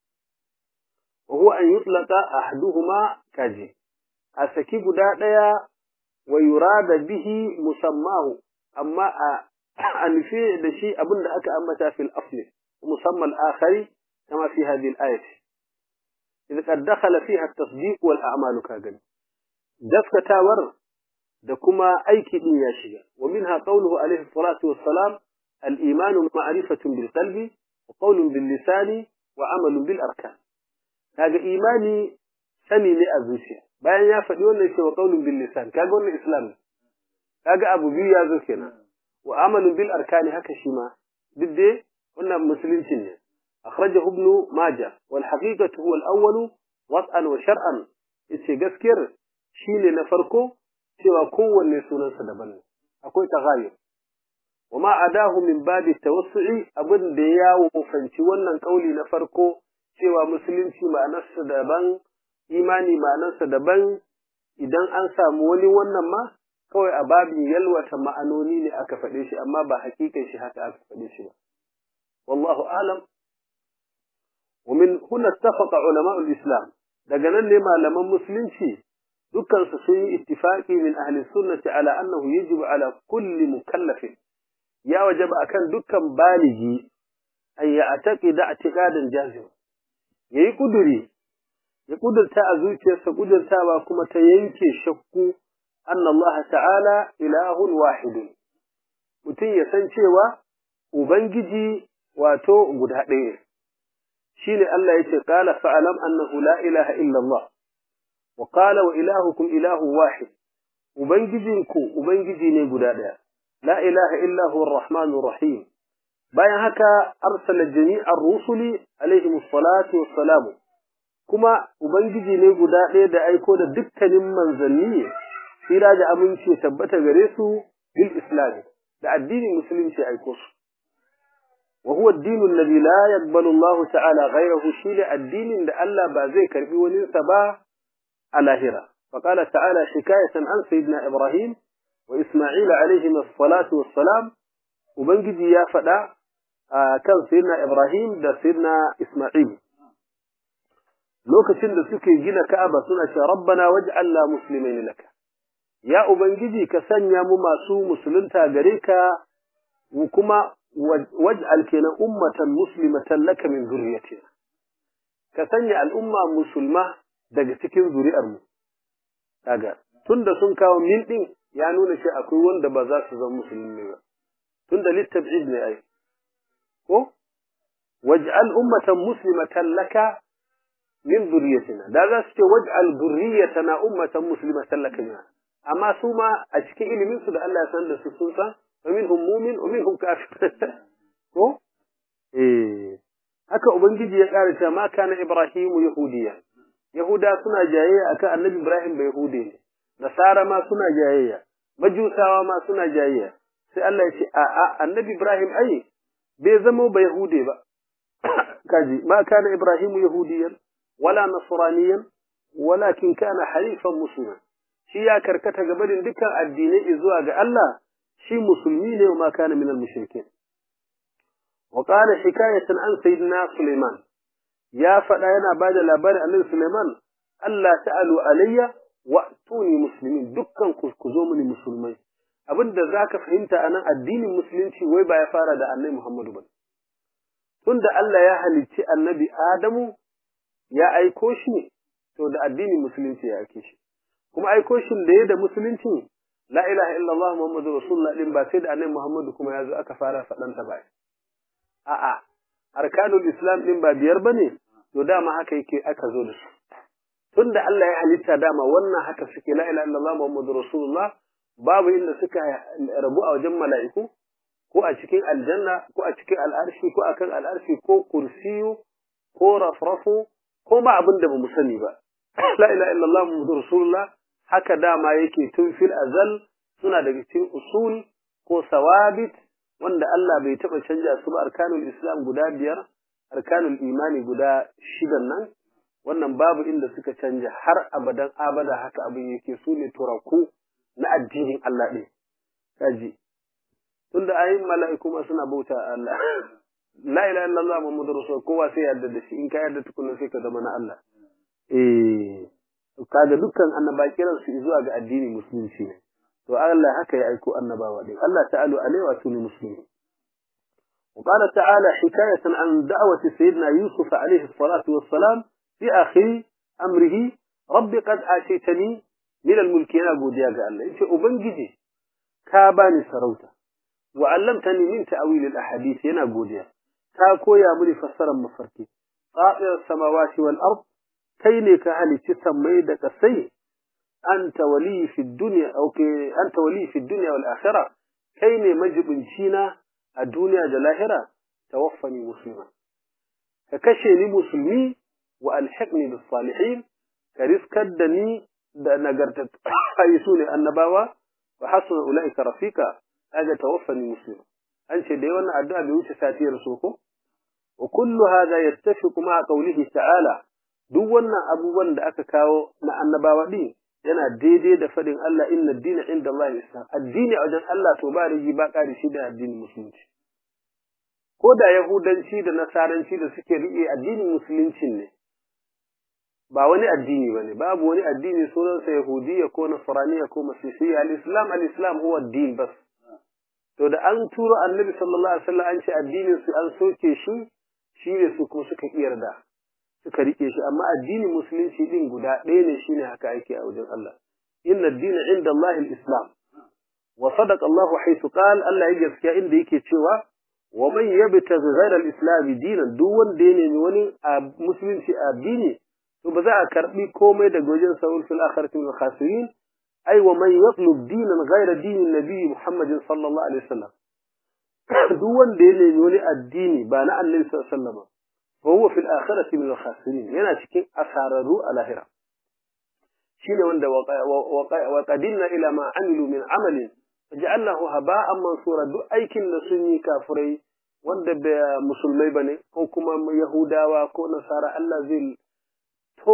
وهو أن يطلق أحدهما كجي أسكي قدا ديا ويراد به مسماه أما أنفي دشي أبن أك أمتا في الأصل ومسمى الآخر كما في هذه الآية إذا قد دخل فيها التصديق والأعمال كاغن دفك تاور دكما أيكي إن ياشيغا ومنها قوله عليه الصلاة والسلام الإيمان معرفة بالقلب وقول باللسان وعمل بالأركان kaga imani sani ne a zuciya bayan ya faɗi wannan cewa qaulun bil lisan kaga wannan islam kaga abu biyu ya zo kenan wa amalun bil arkani haka shi ma duk dai wannan musulunci ne akhrajahu ibn majah wal haqiqatu huwa al awwal was'an wa shar'an yace gaskiyar shine na farko cewa kowanne sunansa daban ne akwai tagayyur wa ma adahu min babi tawassu'i abin da ya wofanci wannan kauli na farko cewa musulunci ma'anarsa daban imani ma'anarsa daban idan an samu wani wannan ma kawai a babin yalwata ma'anoni ne aka faɗe shi amma ba hakikan shi haka aka faɗe shi ba wallahu alam wa min huna ittafaqa ulama'ul islam daga nan ne malaman musulunci dukkan su sun yi ittifaqi min ahli sunnati ala annahu yajibu ala kulli mukallafin ya wajaba akan dukkan baligi an ya ataqida i'tiqadan jazim yayi kuduri ya kudurta a zuciyarsa kudurtawa kuma ta yanke shakku anna Allah ta'ala ilahun wahidun mutum ya san cewa ubangiji wato guda ɗaya shine Allah yace qala fa'alam annahu la ilaha illa Allah wa qala wa ilahukum ilahu wahid ubangijinku ubangiji ne guda ɗaya la ilaha illa huwa ar-rahmanur rahim bayan haka arsala jami'ar rusuli alaihi salatu wassalamu kuma ubangiji ne guda ɗaya da aiko da dukkanin manzanni tsira da aminci tabbata gare su bil islam da addinin musulunci aiko su wa huwa ad-din alladhi la yaqbalu Allah ta'ala ghayrahu shi ne addinin da Allah ba zai karbi wani sa ba a lahira فقال تعالى حكاية عن سيدنا إبراهيم وإسماعيل عليهما الصلاة والسلام وبنجي يا فدا كان سيدنا إبراهيم ده سيدنا إسماعيل lokacin da suke gina Ka'aba suna cewa Rabbana waj'alna muslimin laka ya ubangiji ka sanya mu masu musulunta gare ka mu kuma waj'al kenan ummatan muslimatan laka min zurriyatina ka sanya al'umma musulma daga cikin zuri'ar mu kaga tunda sun kawo min din ya nuna shi akwai wanda ba za su zama musulmi ba tunda littab'id ne ai ko waj'al ummatan muslimatan laka min zurriyatina da za su ce waj'al zurriyatana ummatan muslimatan laka min amma su ma a cikin ilimin su da Allah ya san da su sun san wa minhum mu'min wa minhum kafir ko eh haka ubangiji ya ƙara cewa ma kana ibrahimu yahudiya yahuda suna jayayya akan annabi ibrahim bai yahudi ne nasara ma suna jayayya majusawa ma suna jayayya sai Allah ya ce a a annabi ibrahim ai bai zama ba yahude ba kaji ma kana ibrahimu yahudiyan wala nasraniyan walakin kana halifan musliman shi ya karkata ga barin dukkan addinai zuwa ga Allah shi musulmi ne ma kana min al-mushrikin wa qala hikayatan an sayyidina Sulaiman ya fada yana bada labarin annabi Sulaiman Allah ta'alu alayya wa tuni muslimin dukkan ku ku zo mini musulmai abinda zaka fahimta anan addinin musulunci wai ba ya fara da annabi Muhammadu ba tunda Allah ya halicci annabi Adamu ya aiko shi to da addinin musulunci ya aike shi kuma aiko shin da ya da musulunci la ilaha illallah muhammadu rasulullah din ba sai da annabi muhammadu kuma ya zo aka fara faɗan ta ba a'a arkanul islam din ba biyar bane to dama haka yake aka zo da su tunda Allah ya halitta dama wannan haka suke la ilaha illallah muhammadu rasulullah babu inda suka rabu a wajen mala'iku ko a cikin aljanna ko a cikin al'arshi ko akan al'arshi ko kursiyu ko rafrafu ko ma abin da ba mu sani ba la ilaha illallah muhammadu rasulullah haka dama yake tun fil azal suna daga cikin usul ko sawabit wanda Allah bai taɓa canja su ba arkanul islam guda biyar arkanul imani guda shidan nan wannan babu inda suka canja har abadan abada haka abin yake su ne turaku na addinin Allah ɗin kaji tunda ayin mala'iku ma suna bauta Allah la ilaha illallah muhammadu rasul kowa sai yarda da shi in ka yarda tukunna sai ka zama na Allah eh kaga dukkan annaba kiran su zuwa ga addini musulunci ne to Allah haka ya aiko annabawa din Allah ta'ala alaihi wa sallam muslimi وقال تعالى حكاية عن دعوة سيدنا يوسف عليه الصلاة والسلام في آخر أمره رب قد آتيتني من الملك يا أبو دياغ الله إنت أبنجدي كاباني سروتا وعلمتني من تأويل الأحاديث ينا أبو دياغ كاكو يا مني فسر مفركي طائر السماوات والأرض kai ne ka halicci sammai da kasai anta wali fi dunya okay anta wali fi dunya wal akhirah kai ne majibinci na a duniya da lahira tawaffani muslima ka kashe ni musulmi wa alhiqni bis salihin ka riskar da ni da nagartattu ai su ne annabawa wa hasuna ulaika rafika kaga tawaffani muslima an ce dai wannan addu'a bai wuce satiyar so ko wa kullu hadha yattafiqu ma qawlihi ta'ala duk wannan abubuwan da aka kawo na annabawa din yana daidai da fadin Allah inna ad-dina inda Allah islam addini a wajen Allah to ba rigi ba ƙari shi da addinin musulunci ko da yahudanci da nasaranci da suke riƙe addinin musulunci ne ba wani addini bane babu wani addini sunansa yahudiyya ko nasraniya ko masihiyya al-islam al-islam huwa ad-din bas to da an turo annabi sallallahu alaihi wasallam an ce addinin su an soke shi shi ne su kuma suka yarda suka rike shi amma addinin musulunci din guda ɗaya ne shine haka ake a wajen Allah inna ad-dina inda Allah al-islam wa sadaqa Allah haythu qala Allah ya gaskiya inda yake cewa wa man yabtaghi ghayra al-islam dinan duk wanda ya nemi wani a musulunci addini to ba za a karbi komai daga wajen sa'ul fil akhirati min khasirin ay wa man yatlub dinan ghayra dinin nabiy Muhammad sallallahu alaihi wasallam duk wanda ya nemi wani addini ba na annabi sallallahu alaihi wasallam وهو في الآخرة من الخاسرين yana cikin asararu a lahira shine wanda waqadinna ila ma amilu min amalin faj'alnahu haba'an mansura duk aikin da sun yi kafirai wanda ba musulmai bane ko kuma yahudawa ko nasara Allah zai to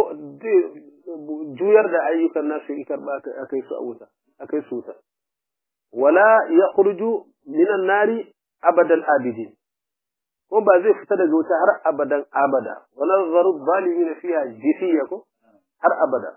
juyar da ayyukan nasu yi karba akai su a wuta akai su wuta wala yakhruju minan nari abadal abidin ko ba zai fita daga wuta har abadan abada wala zaru zalimin fiha jifiya ko har abada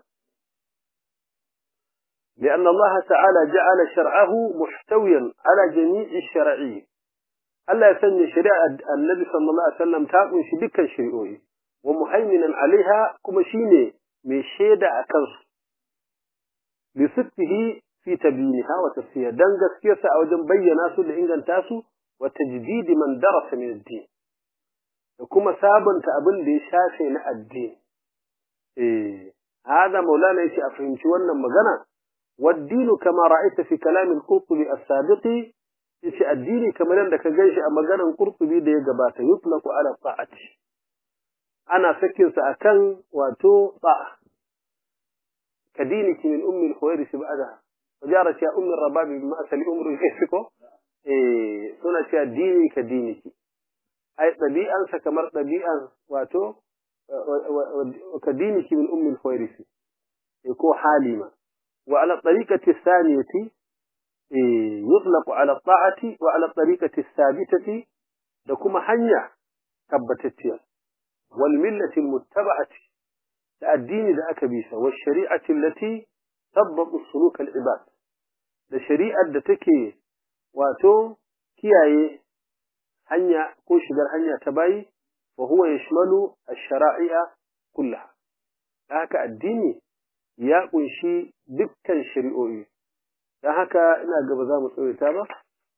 لأن الله تعالى جعل شرعه محتويا على جميع الشرعي Allah ya sanya shari'a Annabi sallallahu alaihi wasallam ta kunshi dukkan shari'o'i wa muhaiminan alaiha kuma shine mai shaida a kansu bi sittihi fi tabyiniha wa tafsir dan gaskiyarsa a wajen bayyana su da inganta su wa tajdidi man darasa min ad-din da kuma sabunta abin da ya shafe na addini eh hada maulana yace a fahimci wannan magana والدين كما رأيت في كلام القرطبي السابق yace addini kamar yadda ka ganshi a maganar Qurtubi da ya gabata yutlaqu ala ta'ati ana sakin sa akan wato ta'a kadiniki min ummi al-khawaris ba'daha wajarat ya ummi ar-rababi bima asali umru yasiko eh suna cewa dini kadiniki ai dabi'an sa kamar dabi'an wato kadiniki min ummi al-khawaris ko halima wa ala tariqati thaniyati يطلق على الطاعة وعلى الطريقة الثابتة لكم حنيا ثبتتها والملة المتبعة الدين ذا أكبيسة والشريعة التي تضبط السلوك العباد الشريعة التي واتو كياي حنيا كوش در حنيا تباي وهو يشمل الشرائع كلها هكا الدين يا كنشي دكا شريعوي don haka ina gaba za mu tsawaita ba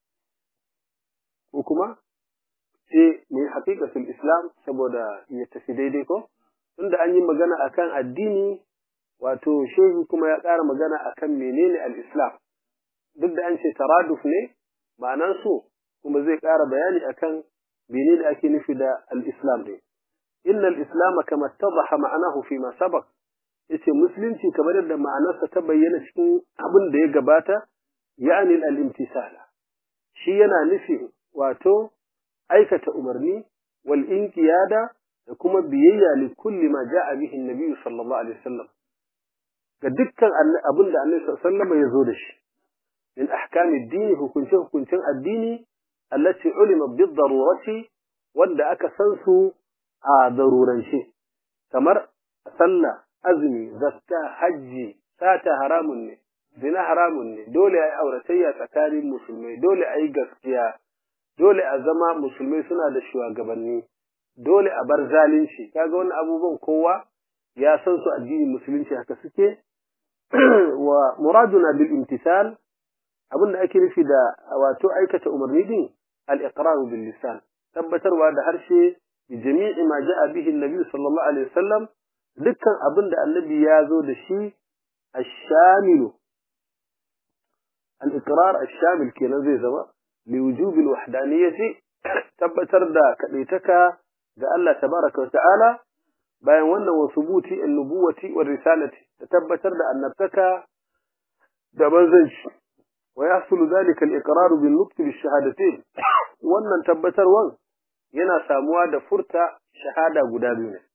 ko kuma sai mu yi haƙiƙatul islam saboda ya tafi daidai ko tunda an yi magana akan addini wato shehu kuma ya ƙara magana akan menene al-islam duk da an ce taraduf ne ma'anar su kuma zai ƙara bayani akan menene ake nufi da al-islam ne inna al-islam kama tadaha ma'anahu fi ma sabaq yace musulunci kamar yadda ma'anarsa ta bayyana cikin abin da ya gabata yani al-imtisala shi yana nufi wato aikata umarni wal inqiyada da kuma biyayya li kulli ma ja'a bihi an-nabi sallallahu alaihi wasallam ga dukkan abin da annabi sallallahu alaihi wasallam ya zo da shi min ahkam ad-din hukunce hukuncin addini allati ulima bid darurati wanda aka san su a darurance kamar sallah azumi zakka hajji sata haramun ne zina haramun ne dole ai auratayya tsakanin musulmai dole ai gaskiya dole a zama musulmai suna da shugabanni dole a bar zalunci kaga wannan abubuwan kowa ya san su addinin musulunci haka suke wa muraduna bil imtisal abinda ake nufi da wato aikata umarni din al iqrar bil lisan tabbatarwa da harshe bi jami'i ma ja'a bihi an-nabi sallallahu alaihi wasallam dukkan abin da annabi ya zo da shi ashamilu al-iqrar ashamil kenan zai zama li wujubil wahdaniyyati tabbatar da kadaitaka ga Allah tabaraka wa ta'ala bayan wannan wa subuti an-nubuwati wa risalati da tabbatar da annabtaka da manzanci wa yahsulu dhalika al-iqrar bil nutq bil shahadatayn wannan tabbatarwan yana samuwa da furta shahada guda biyu ne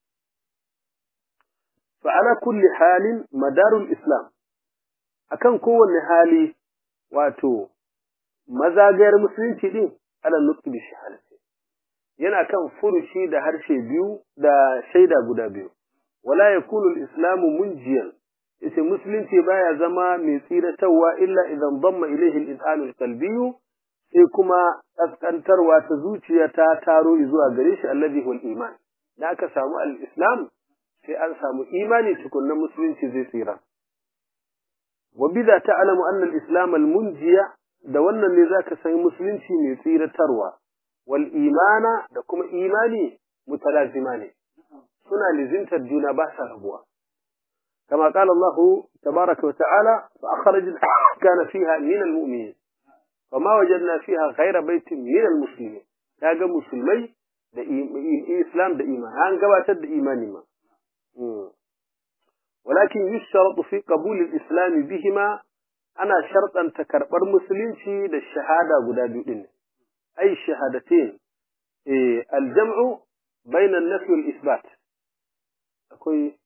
فعلى كل حال مدار الإسلام akan kowanne hali wato mazagayar musulunci din ala nutqi bi shahadati yana kan furushi da harshe biyu da shaida guda biyu wala yakunu al-islam munjiyan yace musulunci baya zama mai tsiratawa illa idan damma ilayhi al-insan al-qalbi sai kuma kaskantarwa ta zuciya ta taro zuwa gare shi alladhi huwa al-iman da aka samu al-islam sai an samu imani tukunna musulunci zai tsira wa bidha ta'lamu anna al-islam al-munjiya da wannan ne zaka san musulunci mai tsiratarwa wal imana da kuma imani mutalazima ne suna lizintar juna ba sa rabuwa كما قال الله تبارك وتعالى فأخرج كان فيها من المؤمنين وما وجدنا فيها غير بيت من المسلمين كاغا مسلمي da islam da iman an gabatar da imani ma ولكن يشترط في قبول الإسلام بهما أنا شرطا تكربر مسلمشي للشهادة قداد إن أي الشهادتين إيه الجمع بين النفي والإثبات أكوي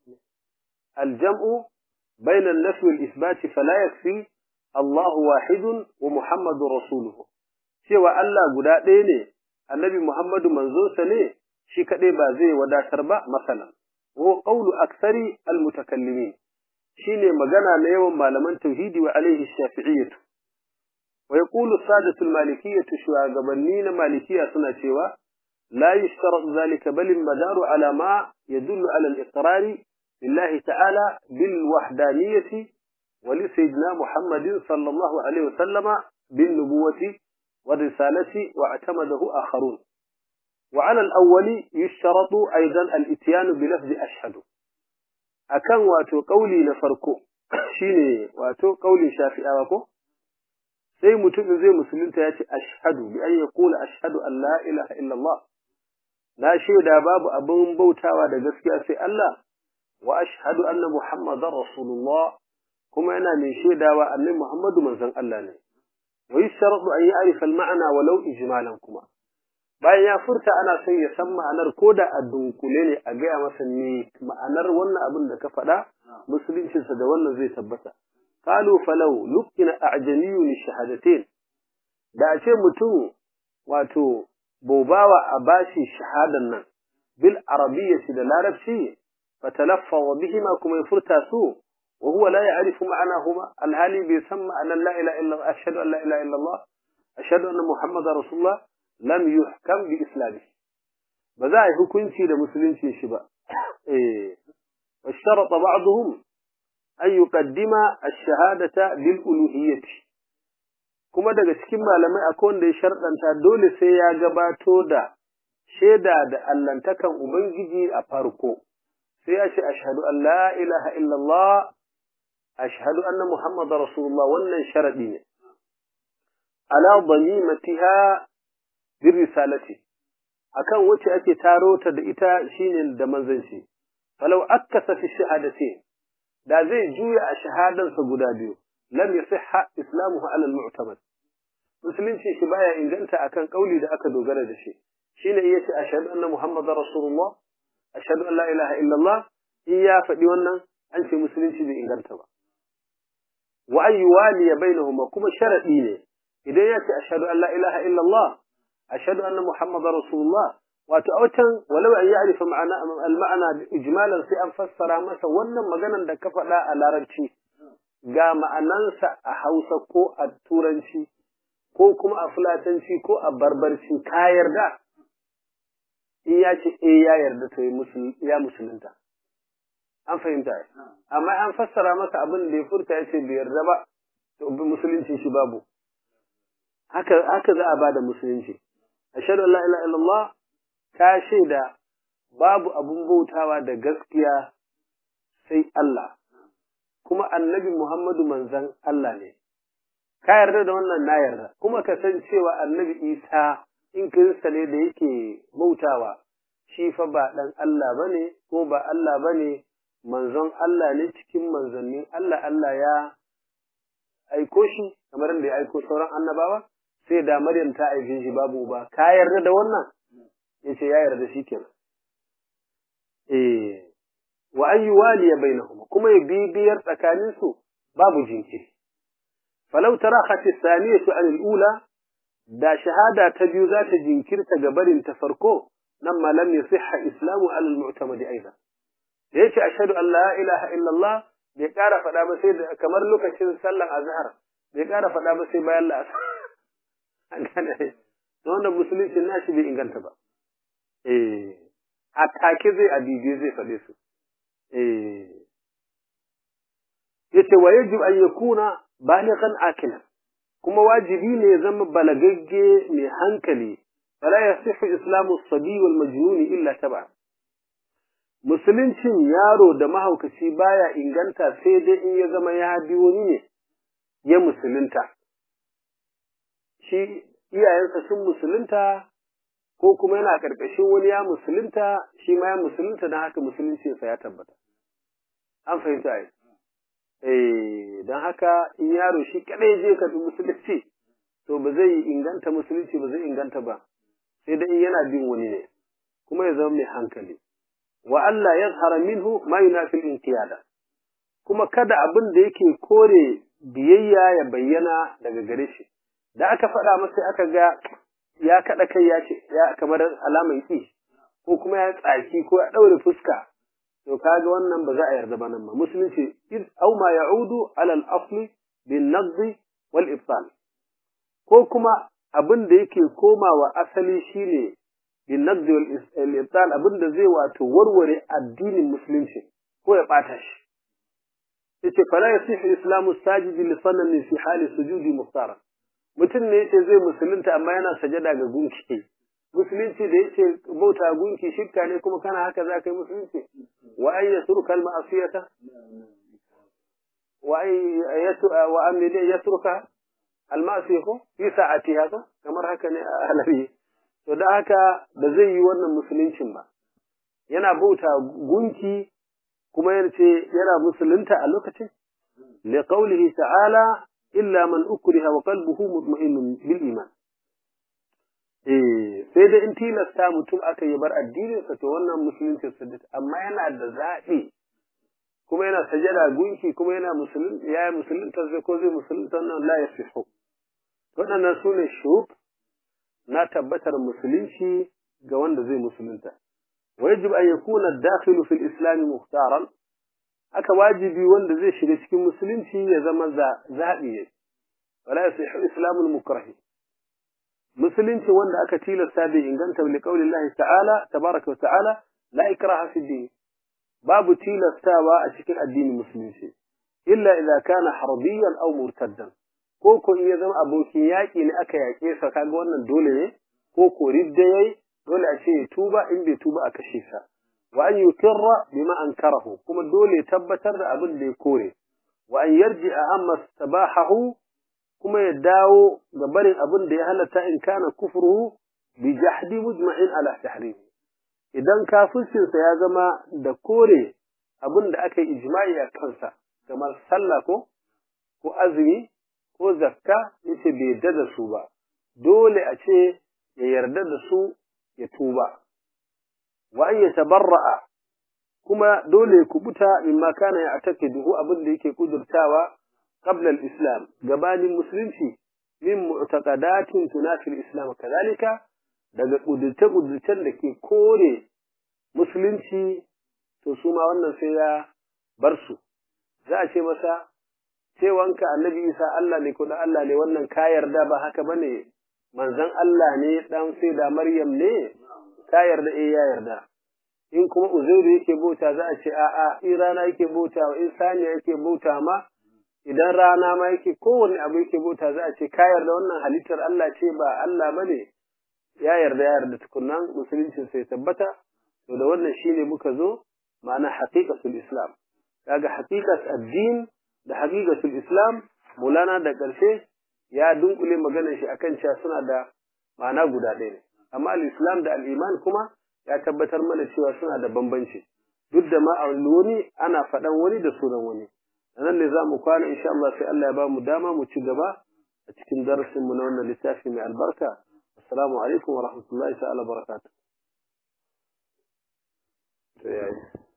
الجمع بين النفي والإثبات فلا يكفي الله واحد ومحمد رسوله سوى الله قداد إن النبي محمد منزول سنه شي كده بازي ودا تربا مثلا وهو قول أكثر المتكلمين شيني مغانا نيوم مالمان توحيدي وعليه الشافعية wa yaqulu sadatu al-malikiyyah shugabanni na malikiya suna cewa la yushtarat zalika bal madaru ala ma yadullu ala al-iqrar billahi ta'ala bil wahdaniyyah wa li sayyidina muhammadin sallallahu alaihi wa sallama bin nubuwati wa risalati wa atamadahu akharun وعلى الأول يشترط أيضا الاتيان بلفظ أشهد أكن واتو قولي نفركو شيني واتو قولي شافئة وكو sai mutum zai musulunta ya ce ashhadu bi an yaqula ashhadu an la ilaha illallah na shaida babu abin bautawa da gaskiya sai Allah wa ashhadu anna muhammadar rasulullah kuma yana mai shaidawa annabi muhammadu manzon Allah ne wa yusharatu an ya'rifa al-ma'na walau ijmalan kuma bayan ya furta ana son ya san ma'anar ko da a dunkule ne a gaya masa ne ma'anar wannan abin da ka faɗa musuluncinsa da wannan zai tabbata qalu falau lukina a'jamiyyu li shahadatain da a ce mutum wato bobawa a bashi shahadan nan bil arabiyyati da larabci fatalaffa bihima kuma ya furta su wa huwa la ya'rifu ma'anahuma alhali bai san ma'anar la ilaha illa ashhadu an la ilaha illa Allah ashhadu anna muhammadar rasulullah lam yuhkam bi islami ba za a yi hukunci da musulunci shi ba eh washarata ba'dhum an yuqaddima ash-shahadata bil uluhiyyati kuma daga cikin malamai akwai wanda ya sharɗanta dole sai ya gabato da shaida da allantakan ubangiji a farko sai ya ce ashhadu an la ilaha illallah ashhadu anna muhammadar rasulullah wannan sharadi ne ala dhamimatiha bir risalati akan wacce ake taro ta da ita shine da manzanci falau akkasa fi shahadati da zai juya a shahadansa guda biyu lam yasihha islamuhu ala al-mu'tamad musulunci shi baya inganta akan kauli da aka dogara da shi shine yace ashhadu anna muhammadar rasulullah ashhadu an la ilaha illallah in ya faɗi wannan an ce musulunci bai inganta ba wa an yuwaliya bainahuma kuma sharadi ne idan ya ce ashhadu an la ilaha illallah ashhadu anna muhammadar rasulullah wato a watan walau an ya'rifa ma'ana al-ma'ana ijmalan sai an fassara masa wannan maganar da ka faɗa a larabci ga ma'anansa a Hausa ko a Turanci ko kuma a Fulatanci ko a Barbarci ka yarda in ya ce eh ya yarda to ya musulunta an fahimta amma an fassara masa abin da ya furta ya ce bai yarda ba to musulunci shi babu haka haka za a bada musulunci ashhadu an la ilaha illallah ka shaida babu abun bautawa da gaskiya sai Allah kuma annabi Muhammadu manzan Allah ne ka yarda da wannan na yarda kuma ka san cewa annabi Isa in kirista ne da yake bautawa shi fa ba dan Allah bane ko ba Allah bane manzon Allah ne cikin manzannin Allah Allah ya aiko shi kamar da ya aiko sauran annabawa sai da Maryam ta aike shi babu ba ka yarda da wannan yace ya yarda shi kenan eh wa an yuwaliya bainahuma kuma ya bibiyar tsakanin su babu jinkiri falau tarahat as-saniyatu an al-ula da shahada ta biyu za ta jinkirta ga barin ta farko nan ma lam yasihha islamu ala al-mu'tamadi aidan da yace ashhadu an la ilaha illa Allah bai kara faɗa ba sai kamar lokacin sallar azhar bai kara faɗa ba sai bayan la'asar an gane da wanda musulunci nashi bai inganta ba eh a take zai adibi zai faɗe su eh yace wa yajib an yakuna balighan akila kuma wajibi ne ya zama balagagge mai hankali fala yasihu islamu as-sabi wal majnun illa tab'a musuluncin yaro da mahaukaci baya inganta sai dai in ya zama ya bi wani ne ya musulunta shi iyayensa sun musulunta ko kuma yana ƙarƙashin wani ya musulunta shi ma ya musulunta don haka musuluncinsa ya tabbata an fahimta ai eh don haka in yaro shi kadai je karɓi musulunci to ba zai inganta musulunci ba zai inganta ba sai dai in yana bin wani ne kuma ya zama mai hankali wa Allah ya zahara minhu ma yunafi al-inqiyada kuma kada abin da yake kore biyayya ya bayyana daga gare shi da aka faɗa masa aka ga ya kaɗa kai ya ce ya kamar alaman ƙi ko kuma ya tsaki ko ya ɗaure fuska to kaga wannan ba za a yarda ba nan ma musulunci id aw ma ya'udu ala al-asl bin naqd wal ibtal ko kuma abin da yake komawa asali shine bin naqdi wal ibtal abin da zai wato warware addinin musulunci ko ya bata shi yace fala yasihu islamu sajid li sanani fi hali sujudi muftara mutum ne yace zai musulunta amma yana sajada ga gunki musulunci da yace bauta gunki shirka ne kuma kana haka za ka yi musulunci wa ay yasruka al ma'siyata wa ay yasu wa am yasruka al ma'siyatu fi sa'ati haka kamar haka ne a halabi to da haka ba zai yi wannan musuluncin ba yana bauta gunki kuma yace yana musulunta a lokacin li qawlihi ta'ala illa man ukriha wa qalbuhu mutma'innun bil iman eh sai da in tilasta mutum aka yi bar addinin sa to wannan musulunci sadda amma yana da zaɓi kuma yana sajada gunki kuma yana musulun ya musulunta sai ko zai musulunta nan la yasihu waɗannan su ne shurut na tabbatar musulunci ga wanda zai musulunta ويجب أن يكون الداخل في الإسلام مختارا haka wajibi wanda zai shiga cikin musulunci ya zama zaɓi wala yasihu islamul mukrahi musulunci wanda aka tilasta bai inganta li qaulillahi ta'ala tabaraka wa ta'ala la ikraha fi din babu tilastawa a cikin addinin musulunci illa idza kana harbiyan aw murtaddan ko ko in ya zama abokin yaƙi ne aka yaƙe sa kaga wannan dole ne ko ko ridda yayi dole a ce ya tuba in bai tuba a kashe sa wa an yukirra bima ankarahu kuma dole ya tabbatar da abin da ya kore wa an yarji'a amma tabahahu kuma ya dawo ga barin abin da ya halatta in kana kufruhu bi jahdi mujma'in ala tahrim idan kafircinsa ya zama da kore abin da aka yi ijma'i a kansa kamar sallah ko ko azumi ko zakka yace bai yarda da su ba dole a ce ya yarda da su ya tuba wa an yatabarra'a kuma dole ya kubuta mimma kana ya atakidu abin da yake kudurtawa qabla al-islam gabanin musulunci min mu'taqadatin tunafi al-islam kadhalika daga kudurce kudurcen da ke kore musulunci to su ma wannan sai ya bar su za a ce masa cewanka annabi isa Allah ne ko da Allah ne wannan ka yarda ba haka bane manzon Allah ne dan sai da Maryam ne ka yarda eh ya yarda in kuma uzairu yake bauta za a ce a'a in rana yake bauta in saniya yake bauta ma idan rana ma yake kowanne abu yake bauta za a ce ka yarda wannan halittar Allah ce ba Allah bane ya yarda ya yarda tukunnan musuluncin sai tabbata to da wannan shine muka zo ma'ana haqiqatul islam kaga haqiqat addin da haqiqatul islam mulana da ƙarshe ya dunkule maganar shi akan cewa suna da ma'ana guda ɗaya ne amma al-islam da al-iman kuma ya tabbatar mana cewa suna da bambanci duk da ma a wani ana faɗan wani da sunan wani nan ne za mu kwana insha Allah sai Allah ya ba mu dama mu ci gaba a cikin darasin mu na wannan littafi mai albarka assalamu alaikum wa rahmatullahi ta'ala barakatuh